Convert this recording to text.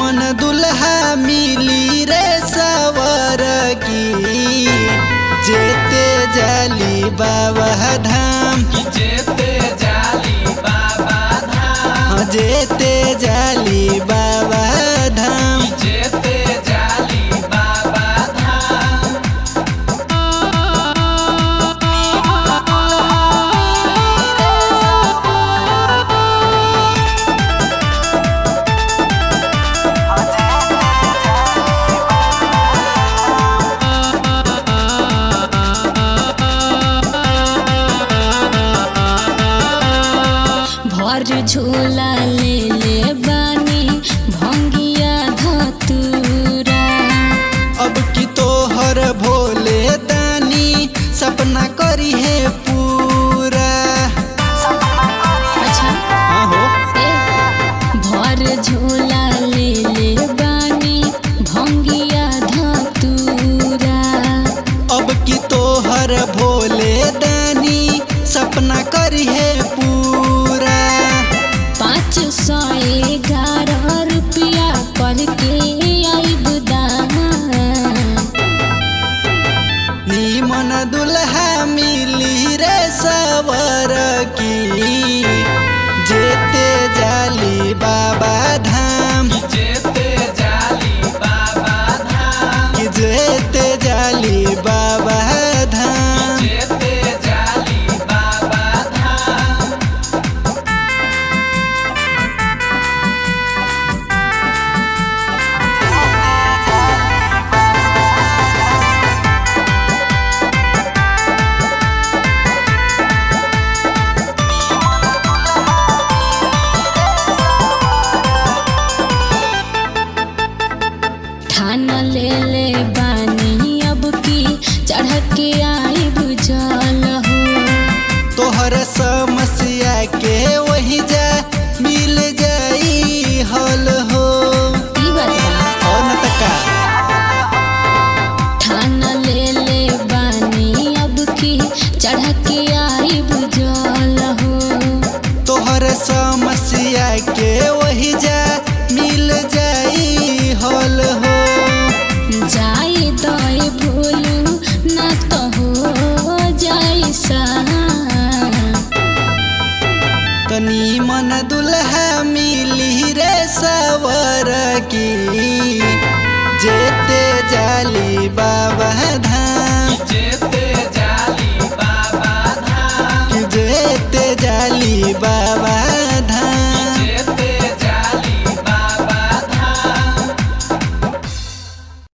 निमन दुल्हा मिली रे सवर की जेते जाली बाबा धाम कि जेते जाली बाबा धाम हाँ, जेते जाली बाबा धाम कि जेते जाली बाबा धाम भर झोला ले ले बानी भंगिया धतूरा अब की तोहर भोले दानी सपना करी है पूरा अच्छा हाँ हो ए भर झोला ले ले बानी भंगिया धतूरा अब की तोहर भोले दानी सपना करी है पूरा पाँच सौ ग्यारह रुपया पर के आइब दाम निमन दुल्हा मिली रे सवर की जेते जाली बाबा धाम कि जेते जाली बाबा धाम कि जेते जाली बाबा धाम जेते जाली बाबा धाम ठान ले ले बानी अब की चढ़ के आई बुझल हो तोहर समस्या के वही जा मिल जाई हल हो ई बात बा और न त का ठान ले ले बानी अब की चढ़ के आई बुझल हो तोहर समस्या के वही जा